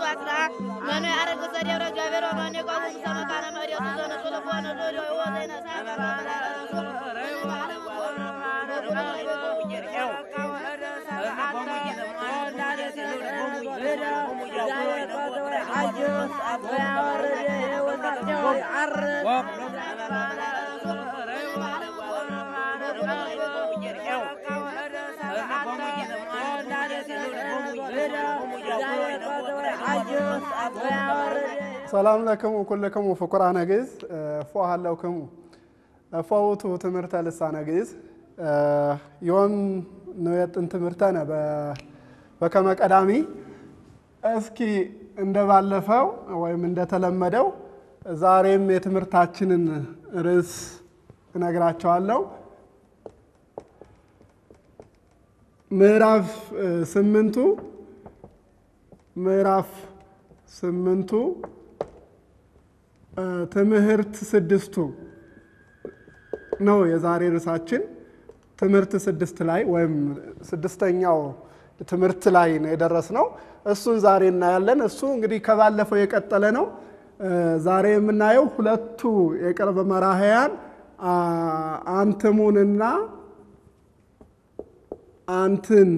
ዋስራ መኑ ያረግ ሰደብረ እግዚአብሔር ወመኑ የቆሙ ሰመካነ መሬቱ ዘነሱ ልቦነ ዞዶ ወዘይነሳ ሰላም ለክሙ ኩልክሙ ፍቁራነ ግዕዝ ፎ ሃለውክሙ ፎውቱ ትምህርተ ልሳነ ግዕዝ ዮም ንዌጥን ትምህርተነ በከመ ቀዳሚ። እስኪ እንደባለፈው ወይም እንደተለመደው ዛሬም የትምህርታችንን ርዕስ እነግራቸዋለሁ። ምዕራፍ ስምንቱ ምዕራፍ ስምንቱ ትምህርት ስድስቱ ነው የዛሬ ርዕሳችን። ትምህርት ስድስት ላይ ወይም ስድስተኛው ትምህርት ላይ ነው የደረስነው። እሱን ዛሬ እናያለን። እሱ እንግዲህ ከባለፈው የቀጠለ ነው። ዛሬ የምናየው ሁለቱ የቅርብ መራሕያን አንትሙንና አንትን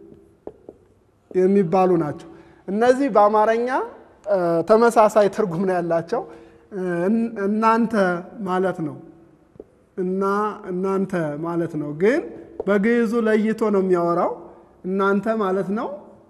የሚባሉ ናቸው። እነዚህ በአማርኛ ተመሳሳይ ትርጉም ነው ያላቸው። እናንተ ማለት ነው እና እናንተ ማለት ነው። ግን በግዕዙ ለይቶ ነው የሚያወራው። እናንተ ማለት ነው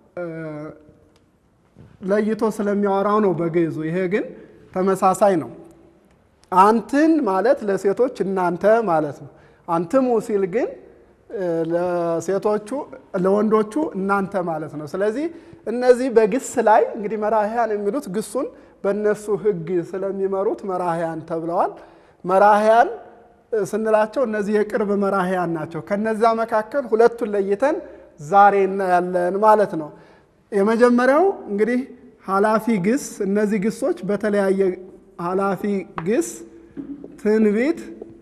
ለይቶ ስለሚያወራው ነው በግዕዙ። ይሄ ግን ተመሳሳይ ነው። አንትን ማለት ለሴቶች እናንተ ማለት ነው። አንትሙ ሲል ግን ለሴቶቹ ለወንዶቹ እናንተ ማለት ነው። ስለዚህ እነዚህ በግስ ላይ እንግዲህ መራሕያን የሚሉት ግሱን በእነሱ ሕግ ስለሚመሩት መራሕያን ተብለዋል። መራሕያን ስንላቸው እነዚህ የቅርብ መራሕያን ናቸው። ከነዛ መካከል ሁለቱን ለይተን ዛሬ እናያለን ማለት ነው። የመጀመሪያው እንግዲህ ኃላፊ ግስ። እነዚህ ግሶች በተለያየ ኃላፊ ግስ ትንቢት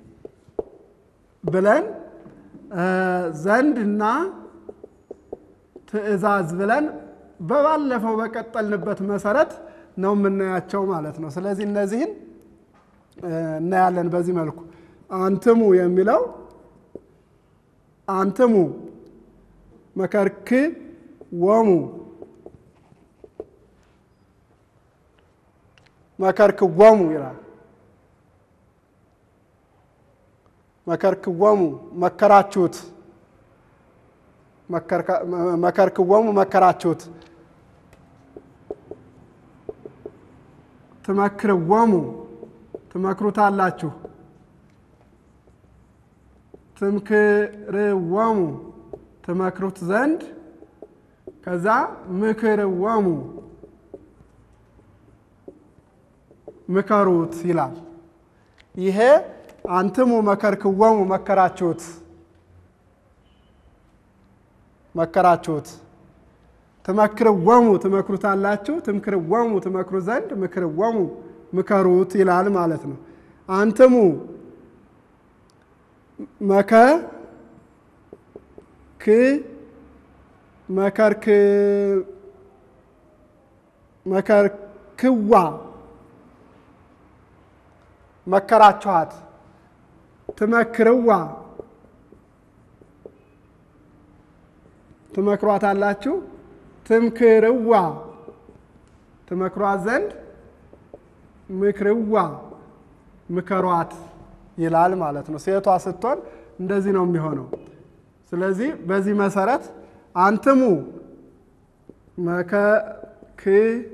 ብለን ዘንድ እና ትእዛዝ ብለን በባለፈው በቀጠልንበት መሰረት ነው የምናያቸው ማለት ነው። ስለዚህ እነዚህን እናያለን በዚህ መልኩ። አንትሙ የሚለው አንትሙ መከርክ ወሙ መከርክ ወሙ ይላል። መከርክወሙ መከራችሁት፣ መከርክወሙ መከራችሁት፣ ትመክርወሙ ትመክሩታላችሁ፣ ትምክርወሙ ትመክሩት ዘንድ፣ ከዛ ምክርወሙ ምከሩት ይላል። ይሄ አንትሙ መከርክወሙ መከራችሁት መከራችሁት ትመክርወሙ ትመክሩታላችሁ ትምክርወሙ ትመክሩ ዘንድ ምክርወሙ ምከሩት ይላል ማለት ነው። አንትሙ መከ ክ መከርክ መከርክዋ መከራችኋት ትመክርዋ ትመክሯታላችሁ ትምክርዋ ትመክሯት ዘንድ ምክርዋ ምከሯት ይላል ማለት ነው። ሴቷ ስትሆን እንደዚህ ነው የሚሆነው። ስለዚህ በዚህ መሰረት አንትሙ መከክ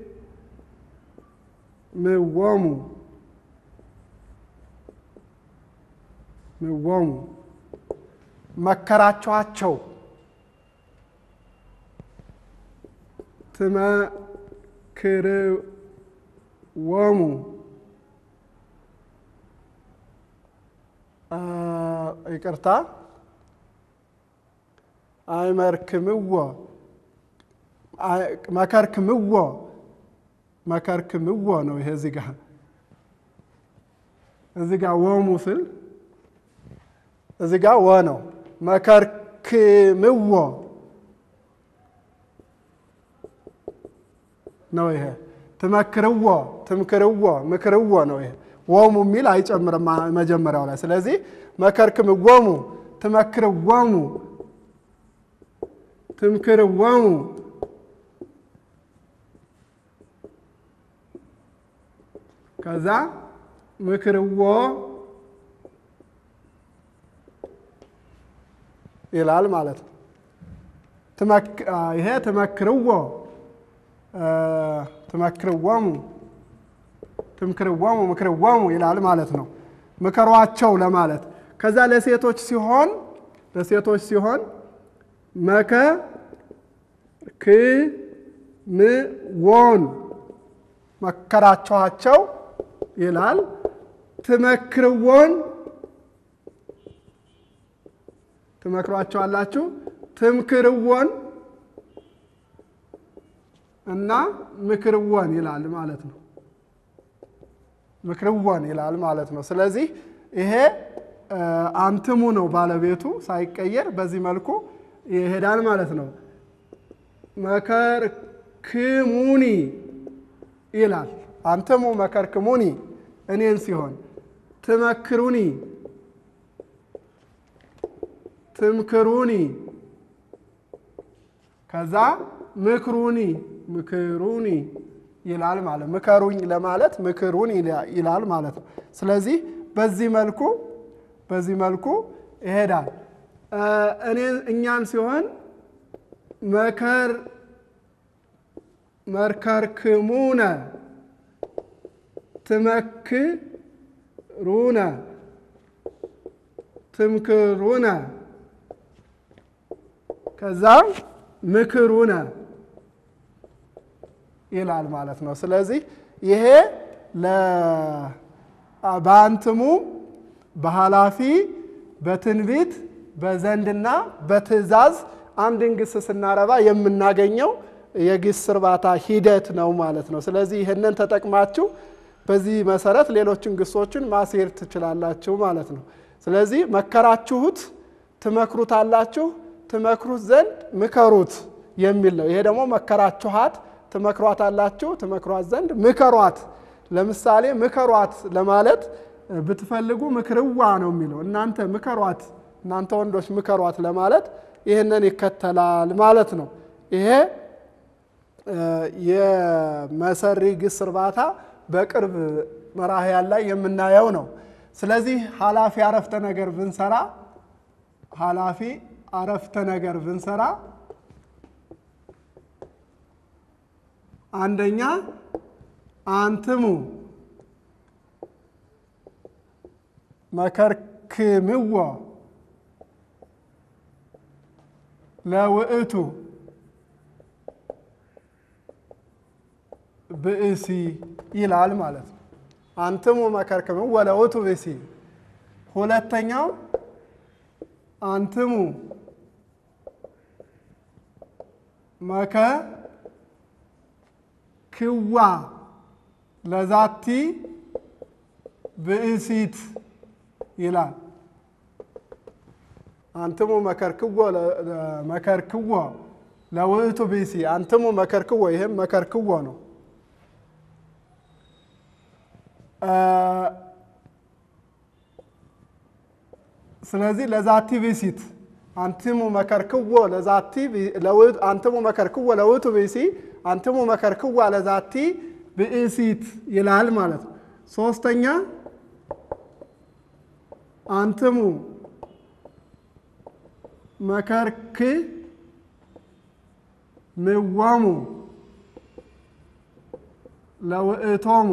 ምወሙ ምወሙ መከራችኋቸው ትመክርወሙ ይቅርታ አይመርክምዎ መከርክምዎ መከርክምዎ ነው። ይሄ እዚህ ጋ እዚህ ጋ ወሙ ስል እዚህ ጋ ወ ነው። መከርክምዎ ነው ይሄ። ትመክርዎ፣ ትምክርዎ፣ ምክርዎ ነው ይሄ። ወሙ የሚል አይጨምርም መጀመሪያው ላይ። ስለዚህ መከርክምዎሙ፣ ትመክርዎሙ፣ ትምክርዎሙ ከዛ ምክርዎ ይላል ማለት ነው። ይሄ ትመክርዎ ትመክርዎሙ ትምክርዎሙ ምክርዎሙ ይላል ማለት ነው። ምከሯቸው ለማለት ከዛ ለሴቶች ሲሆን ለሴቶች ሲሆን መከ ክ ም ዎን መከራችኋቸው ይላል። ትመክርዎን ትመክሯቸዋላችሁ። ትምክርዎን እና ምክርዎን ይላል ማለት ነው። ምክርዎን ይላል ማለት ነው። ስለዚህ ይሄ አንትሙ ነው ባለቤቱ ሳይቀየር በዚህ መልኩ ይሄዳል ማለት ነው። መከርክሙኒ ይላል። አንትሙ መከርክሙኒ እኔን ሲሆን ትመክሩኒ ትምክሩኒ ከዛ ምክሩኒ ምክሩኒ ይላል ማለት ምከሩኝ ለማለት ምክሩን ይላል ማለት ነው። ስለዚህ በዚህ መልኩ በዚህ መልኩ ይሄዳል። እኔ እኛን ሲሆን መከር መርከርክሙነ ትመክሩነ ትምክሩነ ከዛ ምክሩነ ይላል ማለት ነው። ስለዚህ ይሄ በአንትሙ በኃላፊ በትንቢት በዘንድና በትእዛዝ አንድን ግስ ስናረባ የምናገኘው የግስ እርባታ ሂደት ነው ማለት ነው። ስለዚህ ይህንን ተጠቅማችሁ በዚህ መሰረት ሌሎችን ግሶችን ማስሄድ ትችላላችሁ ማለት ነው። ስለዚህ መከራችሁት ትመክሩታላችሁ፣ ትመክሩት ዘንድ ምከሩት የሚል ነው። ይሄ ደግሞ መከራችኋት ትመክሯታላችሁ፣ ትመክሯት ዘንድ ምከሯት። ለምሳሌ ምከሯት ለማለት ብትፈልጉ ምክርዋ ነው የሚለው። እናንተ ምከሯት፣ እናንተ ወንዶች ምከሯት ለማለት ይህንን ይከተላል ማለት ነው። ይሄ የመሰሪ ግስ እርባታ በቅርብ መራሕያን ላይ የምናየው ነው። ስለዚህ ኃላፊ አረፍተ ነገር ብንሰራ ኃላፊ አረፍተ ነገር ብንሰራ አንደኛ አንትሙ መከርክምዎ ለውእቱ ብእሲ ይላል ማለት ነው። አንትሙ መከርክምዎ ለውእቱ ብእሲ። ሁለተኛው አንትሙ መከ ክዋ ለዛቲ ብእሲት ይላል። አንትሙ መከርክዎ መከርክዎ ለውእቱ ብእሲ አንትሙ መከርክዎ፣ ይህም መከርክዎ ነው። ስለዚህ ለዛቲ ብእሲት አንትሙ መከርክዎ ለዛቲ አንትሙ መከርክዎ ለውእቱ ብእሲ አንትሙ መከርክዋ ለዛቲ ብእሲት ይላል ማለት ነው። ሶስተኛ አንትሙ መከርክ ምዎሙ ለውእቶሙ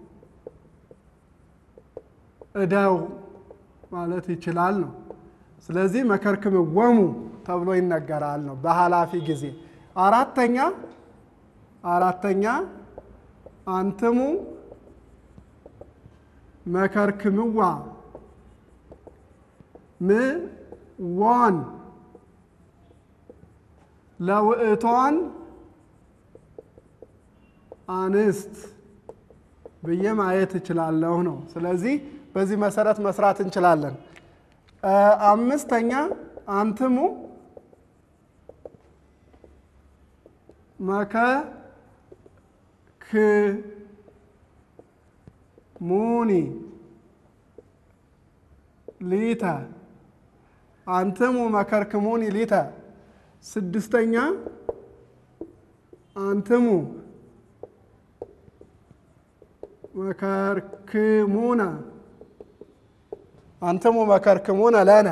እደው ማለት ይችላል ነው። ስለዚህ መከርክምዎሙ ተብሎ ይነገራል ነው በኃላፊ ጊዜ። አራተኛ አራተኛ አንትሙ መከርክምዋ ምዎን ለውእቶን አንስት ብዬ ማየት እችላለሁ ነው። ስለዚህ በዚህ መሰረት መስራት እንችላለን። አምስተኛ አንትሙ መከ ሙኒ ሊተ አንትሙ መከርክሙኒ ሊተ ስድስተኛ አንትሙ መከርክሙነ አንትሙ መከርክሙነ ለነ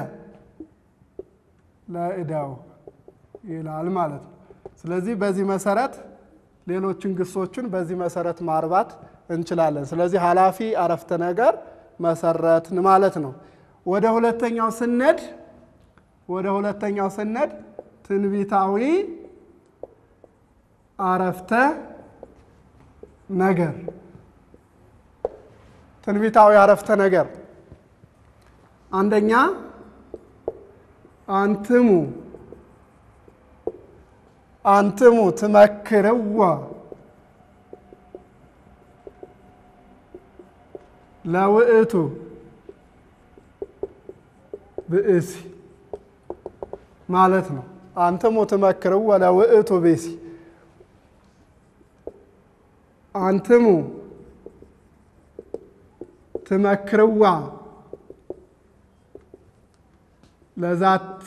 ለእዳው ይላል ማለት ነው። ስለዚህ በዚህ መሰረት ሌሎችን ግሶችን በዚህ መሰረት ማርባት እንችላለን። ስለዚህ ኃላፊ አረፍተ ነገር መሰረትን ማለት ነው። ወደ ሁለተኛው ስነድ ወደ ሁለተኛው ስነድ ትንቢታዊ አረፍተ ነገር ትንቢታዊ አረፍተ ነገር አንደኛ አንትሙ አንትሙ ትመክርዋ ለውእቱ ብእሲ ማለት ነው። አንትሙ ትመክርዋ ለውእቱ ብእሲ አንትሙ ትመክርዋ ለዛቲ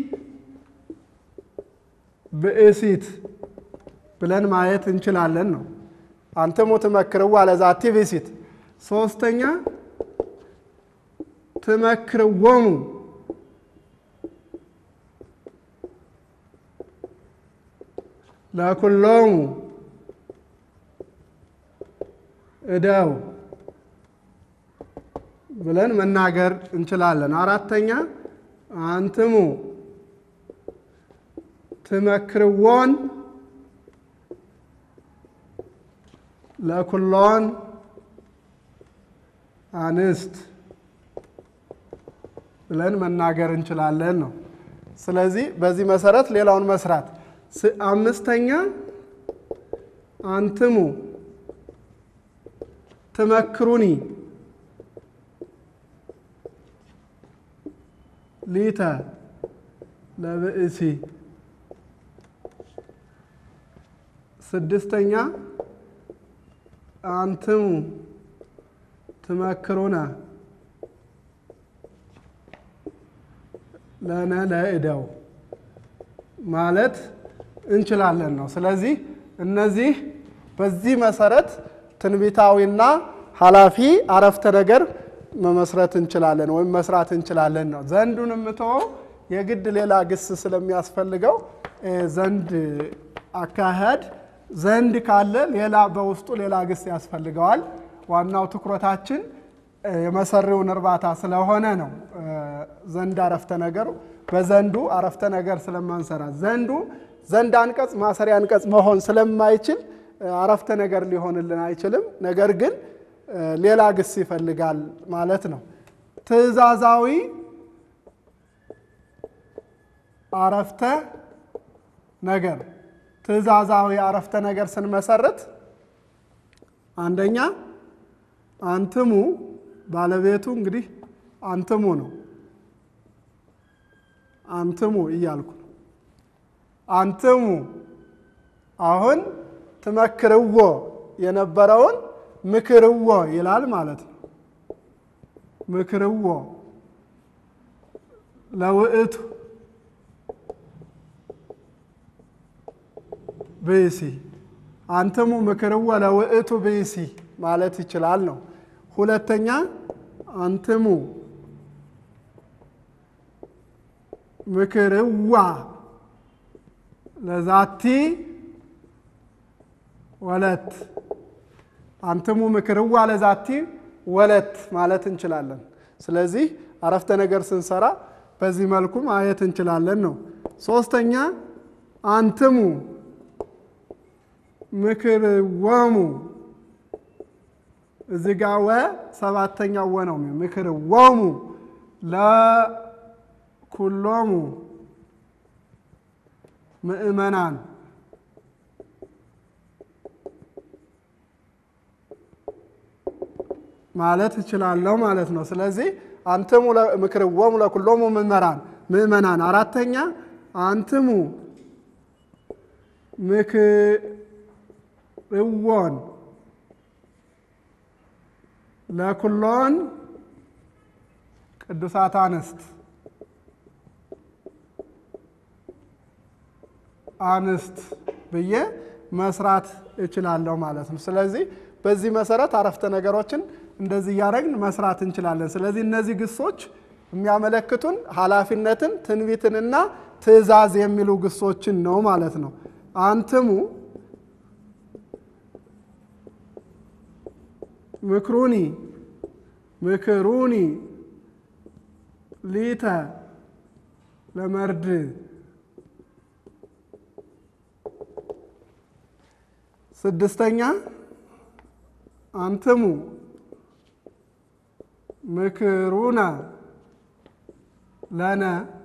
ብእሲት ብለን ማየት እንችላለን ነው። አንትሙ ትመክርዋ ለዛቲ ብእሲት። ሶስተኛ ትመክርዎሙ ለኩሎሙ እደው ብለን መናገር እንችላለን። አራተኛ አንትሙ ትመክርዎን ለኩሎን አንስት ብለን መናገር እንችላለን ነው። ስለዚህ በዚህ መሰረት ሌላውን መስራት። አምስተኛ አንትሙ ትመክሩኒ ሊተ ለብእሲ። ስድስተኛ አንትሙ ትመክሩነ ለነ ለእደው ማለት እንችላለን ነው። ስለዚህ እነዚህ በዚህ መሰረት ትንቢታዊና ኃላፊ አረፍተ ነገር መመስረት እንችላለን ወይም መስራት እንችላለን ነው። ዘንዱን የምትወው የግድ ሌላ ግስ ስለሚያስፈልገው ዘንድ አካሄድ ዘንድ ካለ ሌላ በውስጡ ሌላ ግስ ያስፈልገዋል። ዋናው ትኩረታችን የመሰሪውን እርባታ ስለሆነ ነው። ዘንድ አረፍተ ነገሩ በዘንዱ አረፍተ ነገር ስለማንሰራ ዘንዱ ዘንድ አንቀጽ ማሰሪያ አንቀጽ መሆን ስለማይችል አረፍተ ነገር ሊሆንልን አይችልም። ነገር ግን ሌላ ግስ ይፈልጋል ማለት ነው። ትዕዛዛዊ አረፍተ ነገር ትዕዛዛዊ አረፍተ ነገር ስንመሰርት አንደኛ አንትሙ ባለቤቱ እንግዲህ አንትሙ ነው። አንትሙ እያልኩ ነው። አንትሙ አሁን ትመክርዎ የነበረውን ምክርዎ ይላል ማለት ነው። ምክርዎ ለውእቱ ብእሲ አንትሙ ምክርዎ ለውእቱ ብእሲ ማለት ይችላል ነው። ሁለተኛ አንትሙ ምክርዋ ለዛቲ ወለት አንትሙ ምክርዋ ለዛቲ ወለት ማለት እንችላለን። ስለዚህ አረፍተ ነገር ስንሰራ በዚህ መልኩ ማየት እንችላለን ነው። ሶስተኛ አንትሙ ምክርወሙ እዚህ ጋ ወ ሰባተኛው ወ ነው። ምክርወሙ ለኩሎሙ ምእመናን ማለት እችላለሁ ማለት ነው። ስለዚህ አንትሙ ምክርዎሙ ለኩሎሙ ምእመራን ምእመናን። አራተኛ አንትሙ ምክርዎን ለኩሎን ቅዱሳት አንስት አንስት ብዬ መስራት እችላለሁ ማለት ነው። ስለዚህ በዚህ መሰረት አረፍተ ነገሮችን እንደዚህ እያደረግን መስራት እንችላለን። ስለዚህ እነዚህ ግሶች የሚያመለክቱን ኃላፊነትን፣ ትንቢትንና ትእዛዝ የሚሉ ግሶችን ነው ማለት ነው። አንትሙ ምክሩኒ ምክሩኒ ሊተ ለመርድ ስድስተኛ አንትሙ ምክሩነ ለነ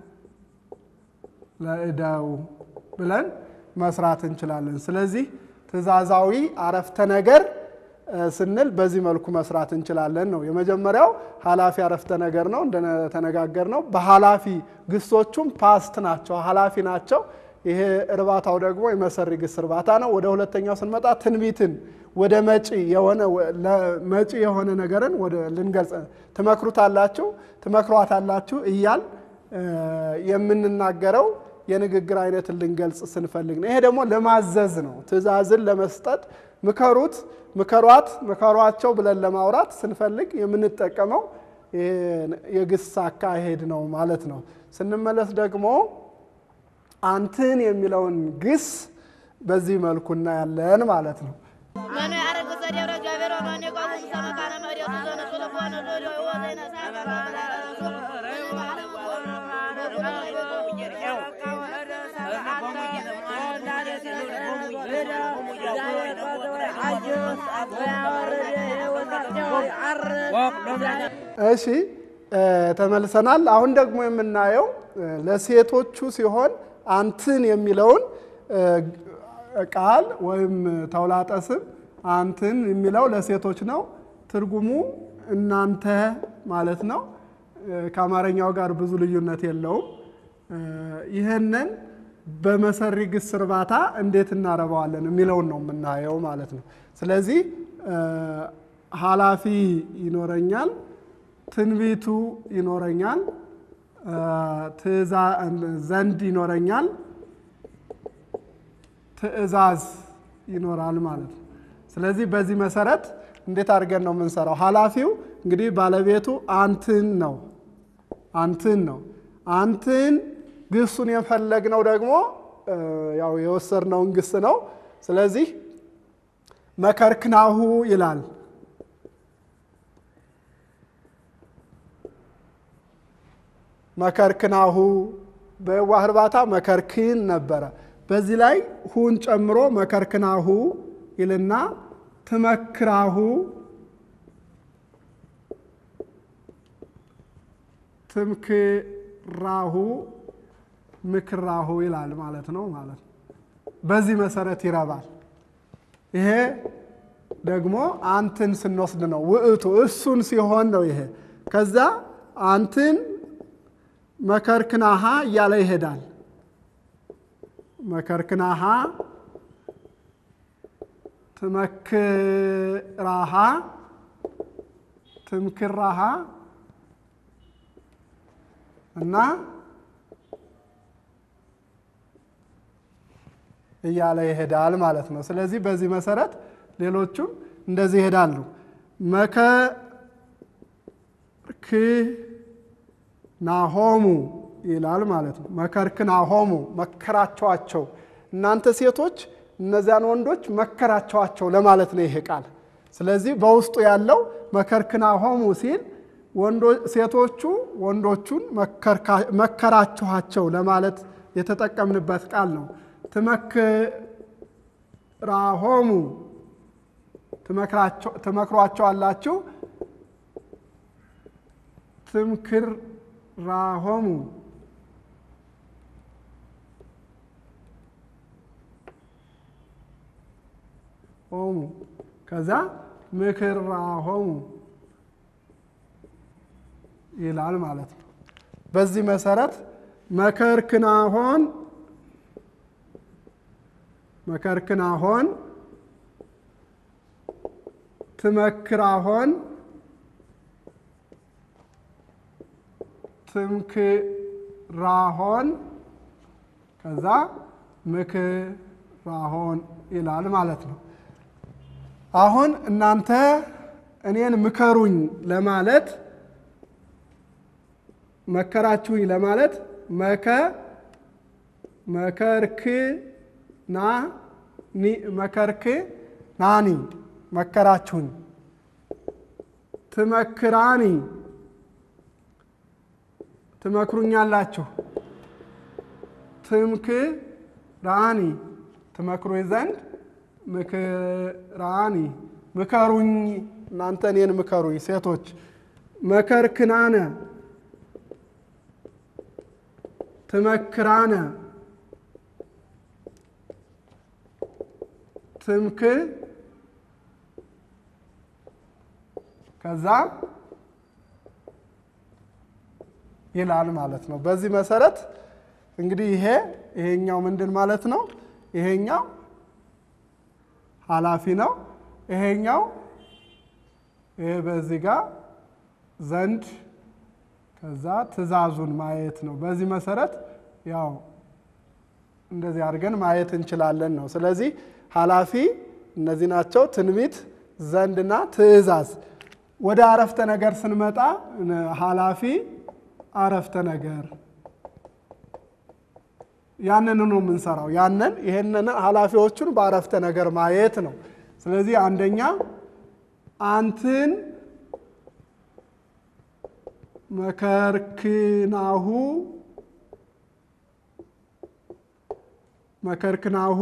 ለእዳው ብለን መስራት እንችላለን። ስለዚህ ትእዛዛዊ አረፍተ ነገር ስንል በዚህ መልኩ መስራት እንችላለን ነው። የመጀመሪያው ኃላፊ አረፍተ ነገር ነው እንደተነጋገር ነው። በኃላፊ ግሶቹም ፓስት ናቸው፣ ኃላፊ ናቸው። ይሄ እርባታው ደግሞ የመሰሪ ግስ እርባታ ነው። ወደ ሁለተኛው ስንመጣ ትንቢትን ወደ መጪ የሆነ መጪ የሆነ ነገርን ወደ ልንገልጽ ትመክሩታላችሁ፣ ትመክሯታላችሁ እያል የምንናገረው የንግግር አይነትን ልንገልጽ ስንፈልግ ነው። ይሄ ደግሞ ለማዘዝ ነው፣ ትእዛዝን ለመስጠት ምከሩት፣ ምከሯት፣ ምከሯቸው ብለን ለማውራት ስንፈልግ የምንጠቀመው የግስ አካሄድ ነው ማለት ነው። ስንመለስ ደግሞ አንትን የሚለውን ግስ በዚህ መልኩ እናያለን ማለት ነው። መኑ ያረግ ዘዴብረ እግዚአብሔር ወመኑ የቆሙ ውስተ መካነ መሬቱ ዘነሱ ለኮነ ሎሎ ወዘይነ እሺ ተመልሰናል። አሁን ደግሞ የምናየው ለሴቶቹ ሲሆን አንትን የሚለውን ቃል ወይም ተውላጠ ስም አንትን የሚለው ለሴቶች ነው። ትርጉሙ እናንተ ማለት ነው። ከአማርኛው ጋር ብዙ ልዩነት የለውም። ይህንን በመሰሪ ግስ እርባታ እንዴት እናረባዋለን የሚለውን ነው የምናየው ማለት ነው። ስለዚህ ኃላፊ ይኖረኛል፣ ትንቢቱ ይኖረኛል፣ ዘንድ ይኖረኛል፣ ትእዛዝ ይኖራል ማለት ነው። ስለዚህ በዚህ መሰረት እንዴት አድርገን ነው የምንሰራው? ኃላፊው እንግዲህ ባለቤቱ አንትን ነው አንትን ነው። አንትን ግሱን የፈለግነው ደግሞ ያው የወሰድነውን ግስ ነው። ስለዚህ መከርክናሁ ይላል። መከርክናሁ በየዋህ እርባታ መከርክን ነበረ። በዚህ ላይ ሁን ጨምሮ መከርክናሁ ይልና ትመክራሁ ትምክራሁ ምክራሁ ይላል ማለት ነው ማለት ነው። በዚህ መሰረት ይረባል። ይሄ ደግሞ አንትን ስንወስድ ነው ውእቱ እሱን ሲሆን ነው ይሄ። ከዛ አንትን መከርክናሃ እያለ ይሄዳል። መከርክናሃ ትመክራሃ ትምክራሃ እና እያለ ይሄዳል ማለት ነው። ስለዚህ በዚህ መሰረት ሌሎቹም እንደዚህ ይሄዳሉ። መከርክናሆሙ ይላል ማለት ነው። መከርክናሆሙ መከራቸዋቸው፣ እናንተ ሴቶች እነዚያን ወንዶች መከራቸዋቸው ለማለት ነው ይሄ ቃል። ስለዚህ በውስጡ ያለው መከርክናሆሙ ሲል ሴቶቹ ወንዶቹን መከራችኋቸው ለማለት የተጠቀምንበት ቃል ነው። ትመክራሆሙ ትመክሯቸዋላችሁ፣ ትምክራሆሙ ሆሙ ከዛ ምክራሆሙ ይላል ማለት ነው። በዚህ መሰረት መከርክናሆን መከርክናሆን ትመክራሆን ትምክራሆን ከዛ ምክራሆን ይላል ማለት ነው። አሁን እናንተ እኔን ምከሩኝ ለማለት መከራችሁኝ ለማለት መከ መከርክ ና ኒ መከርክ ናኒ መከራችሁኝ ትመክራኒ ትመክሩኛላችሁ ትምክራኒ ትመክሩኝ ዘንድ ምክራኒ ምከሩኝ እናንተ እኔን ምከሩኝ ሴቶች መከርክናነ ትመክራነ ትምክ ከዛ ይላል ማለት ነው። በዚህ መሰረት እንግዲህ ይሄ ይሄኛው ምንድን ማለት ነው? ይሄኛው ኃላፊ ነው። ይሄኛው ይሄ በዚህ ጋር ዘንድ ከዛ ትእዛዙን ማየት ነው። በዚህ መሰረት ያው እንደዚህ አድርገን ማየት እንችላለን ነው። ስለዚህ ኃላፊ እነዚህ ናቸው፣ ትንቢት፣ ዘንድና ትእዛዝ። ወደ አረፍተ ነገር ስንመጣ ኃላፊ አረፍተ ነገር ያንን ነው የምንሰራው። ያንን ይሄንን ኃላፊዎቹን በአረፍተ ነገር ማየት ነው። ስለዚህ አንደኛ አንትን መከርክናሁ መከርክናሁ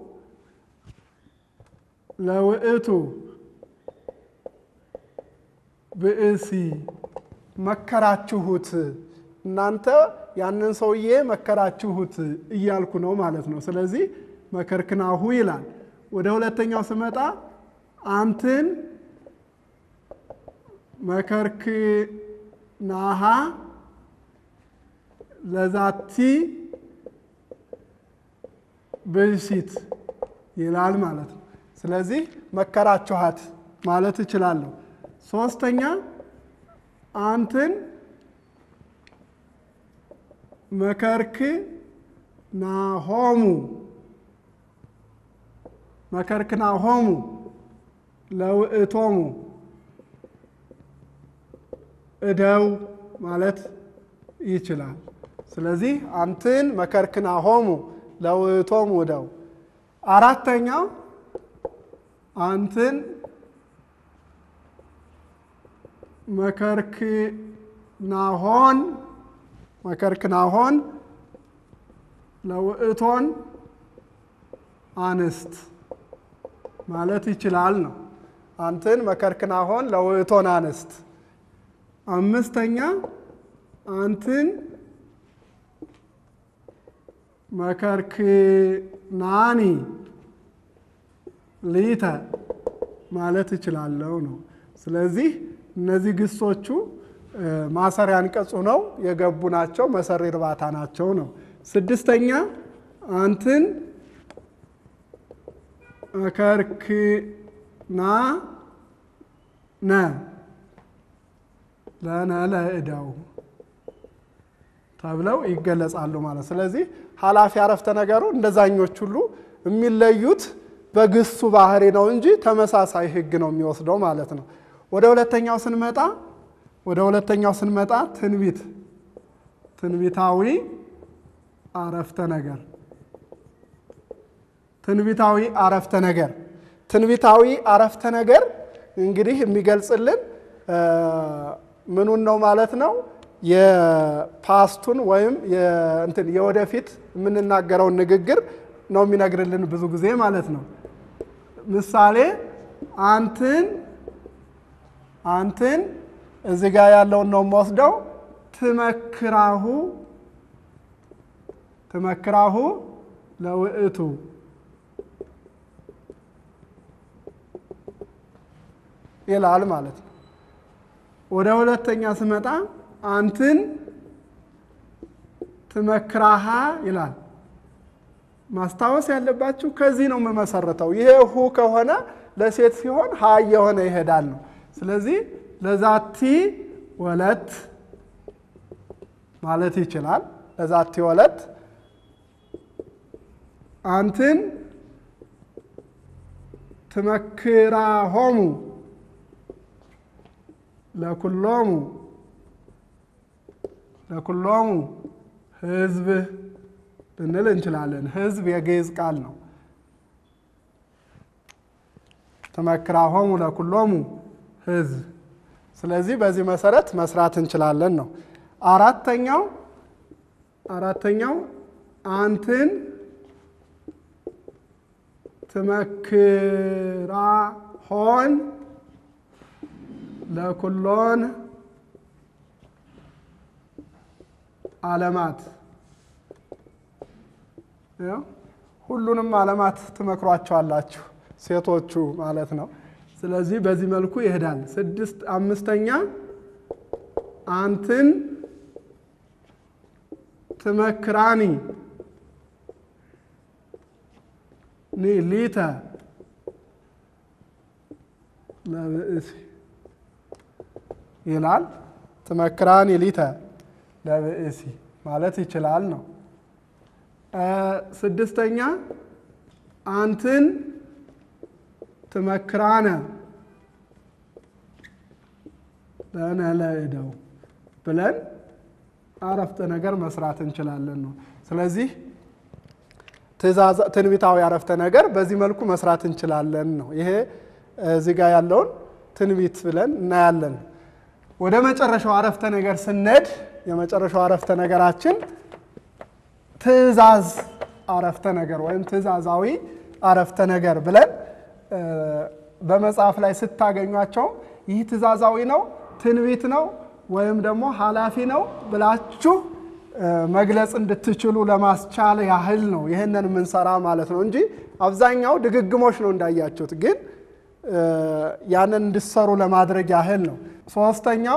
ለውእቱ ብእሲ መከራችሁት እናንተ ያንን ሰውዬ መከራችሁት እያልኩ ነው ማለት ነው። ስለዚህ መከርክናሁ ይላል። ወደ ሁለተኛው ስመጣ አንትን መከርክናሃ ለዛቲ ብእሲት ይላል ማለት ነው። ስለዚህ መከራችኋት ማለት እችላለሁ። ሶስተኛ አንትን መከርክ ናሆሙ መከርክ ናሆሙ ለውእቶሙ እደው ማለት ይችላል። ስለዚህ አንትን መከርክ ናሆሙ ለውእቶሙ እደው። አራተኛው አንትን መከርክናሆን መከርክናሆን ለውእቶን አንስት ማለት ይችላል ነው። አንትን መከርክናሆን ለውእቶን አንስት። አምስተኛ አንትን መከርክናኒ ሊተ ማለት እችላለሁ ነው። ስለዚህ እነዚህ ግሶቹ ማሰሪያ አንቀጹ ነው የገቡ ናቸው። መሰሪ እርባታ ናቸው ነው። ስድስተኛ አንትን መከርክና ነ ለነ ለእዳው ተብለው ይገለጻሉ ማለት። ስለዚህ ኃላፊ አረፍተ ነገሩ እንደዛኞች ሁሉ የሚለዩት በግሱ ባህሪ ነው እንጂ ተመሳሳይ ሕግ ነው የሚወስደው ማለት ነው። ወደ ሁለተኛው ስንመጣ ወደ ሁለተኛው ስንመጣ ትንቢት ትንቢታዊ አረፍተ ነገር ትንቢታዊ አረፍተ ነገር ትንቢታዊ አረፍተ ነገር እንግዲህ የሚገልጽልን ምኑን ነው ማለት ነው? የፓስቱን ወይም እንትን የወደፊት የምንናገረውን ንግግር ነው የሚነግርልን ብዙ ጊዜ ማለት ነው። ምሳሌ አንትን አንትን እዚህ ጋር ያለውን ነው የምወስደው። ትመክራሁ ትመክራሁ ለውእቱ ይላል ማለት ነው። ወደ ሁለተኛ ስመጣ አንትን ትመክራሃ ይላል። ማስታወስ ያለባችሁ ከዚህ ነው የምመሰረተው። ይሄ ሁ ከሆነ ለሴት ሲሆን ሀ የሆነ ይሄዳል ነው። ስለዚህ ለዛቲ ወለት ማለት ይችላል። ለዛቲ ወለት አንትን ትመክራሆሙ ለኩሎሙ ለኩሎሙ ህዝብ ልንል እንችላለን። ህዝብ የግዕዝ ቃል ነው። ትመክራሆሙ ለኩሎሙ ህዝብ። ስለዚህ በዚህ መሰረት መስራት እንችላለን ነው። አራተኛው አራተኛው አንትን ትመክራሆን ለኩሎን ዓለማት ሁሉንም ዓለማት ትመክሯቸዋላችሁ ሴቶቹ ማለት ነው። ስለዚህ በዚህ መልኩ ይሄዳል። ስድስት አምስተኛ አንትን ትመክራኒ ኒ ሊተ ለብእሲ ይላል። ትመክራኒ ሊተ ለብእሲ ማለት ይችላል ነው። ስድስተኛ አንትን ትመክራነ ለነ ለእደው ብለን አረፍተ ነገር መስራት እንችላለን ነው። ስለዚህ ትንቢታዊ አረፍተ ነገር በዚህ መልኩ መስራት እንችላለን ነው። ይሄ እዚህ ጋር ያለውን ትንቢት ብለን እናያለን። ወደ መጨረሻው አረፍተ ነገር ስንሄድ የመጨረሻው አረፍተ ነገራችን ትእዛዝ አረፍተ ነገር ወይም ትእዛዛዊ አረፍተ ነገር ብለን በመጽሐፍ ላይ ስታገኟቸው ይህ ትእዛዛዊ ነው፣ ትንቢት ነው ወይም ደግሞ ኃላፊ ነው ብላችሁ መግለጽ እንድትችሉ ለማስቻል ያህል ነው ይህንን የምንሰራ ማለት ነው እንጂ አብዛኛው ድግግሞች ነው እንዳያችሁት፣ ግን ያንን እንድሰሩ ለማድረግ ያህል ነው። ሶስተኛው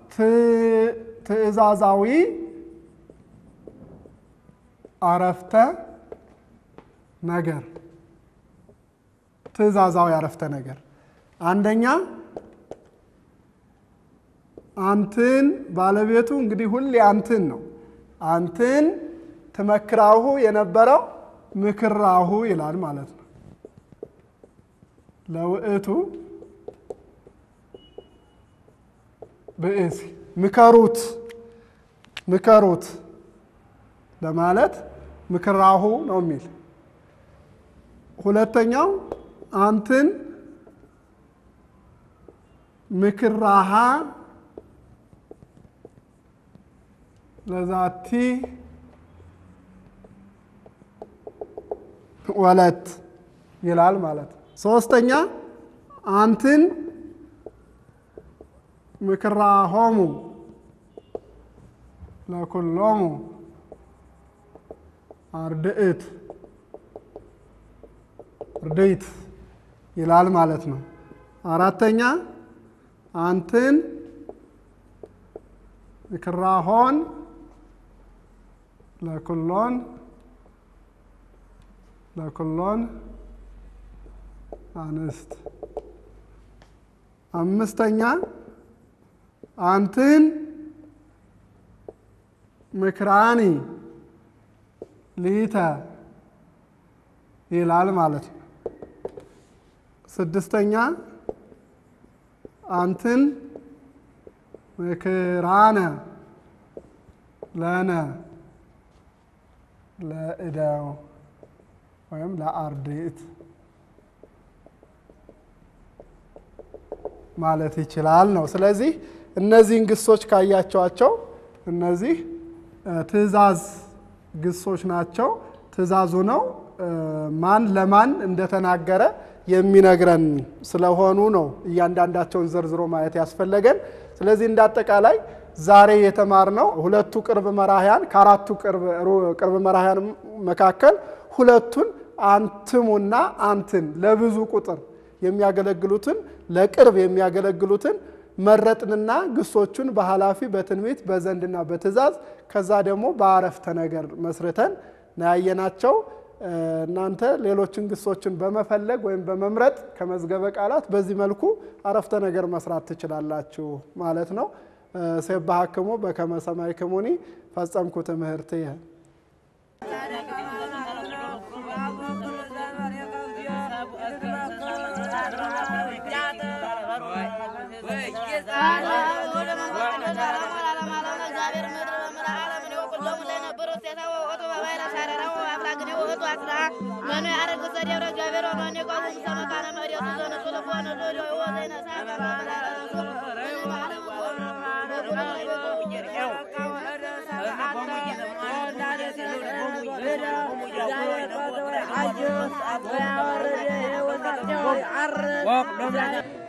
ትእዛዛዊ አረፍተ ነገር ትእዛዛዊ አረፍተ ነገር አንደኛ አንትን ባለቤቱ እንግዲህ ሁሌ አንትን ነው። አንትን ትመክራሁ የነበረው ምክራሁ ይላል ማለት ነው። ለውእቱ ብእሲ ምከሩት ምከሩት ለማለት ምክራሁ ነው የሚል ሁለተኛው አንትን ምክራሃ ለዛቲ ወለት ይላል ማለት ነው። ሶስተኛ አንትን ምክራሆሙ ለኩሎሙ አርድእት እርድይት ይላል ማለት ነው። አራተኛ አንትን ምክራሆን ለኩሎን ለኩሎን አንስት። አምስተኛ አንትን ምክራኒ ሊተ ይላል ማለት ነው። ስድስተኛ አንትን ምክራነ ለነ ለእደው ወይም ለአርድእት ማለት ይችላል ነው። ስለዚህ እነዚህን ግሶች ካያቸዋቸው እነዚህ ትእዛዝ ግሶች ናቸው። ትእዛዙ ነው ማን ለማን እንደተናገረ የሚነግረን ስለሆኑ ነው እያንዳንዳቸውን ዘርዝሮ ማየት ያስፈለገን። ስለዚህ እንደ አጠቃላይ ዛሬ የተማርነው ሁለቱ ቅርብ መራሕያን ከአራቱ ቅርብ መራሕያን መካከል ሁለቱን አንትሙና አንትን ለብዙ ቁጥር የሚያገለግሉትን ለቅርብ የሚያገለግሉትን መረጥንና ግሶቹን በኃላፊ በትንቢት በዘንድና በትእዛዝ ከዛ ደግሞ በአረፍተ ነገር መስርተን ናያየናቸው። እናንተ ሌሎችን ግሶችን በመፈለግ ወይም በመምረጥ ከመዝገበ ቃላት በዚህ መልኩ አረፍተ ነገር መስራት ትችላላችሁ ማለት ነው። ሴባሃክሙ በከመ ሰማዕክሙኒ ፈጸምኩ ትምህርትየ። መኑ ያረግ ዘደብረ እግዚአብሔር ወመኑ የቆሙ ሰመካነ መሬቱ ዘነሱ ልቦነ ዞዶ ወዘይነሳ Walk,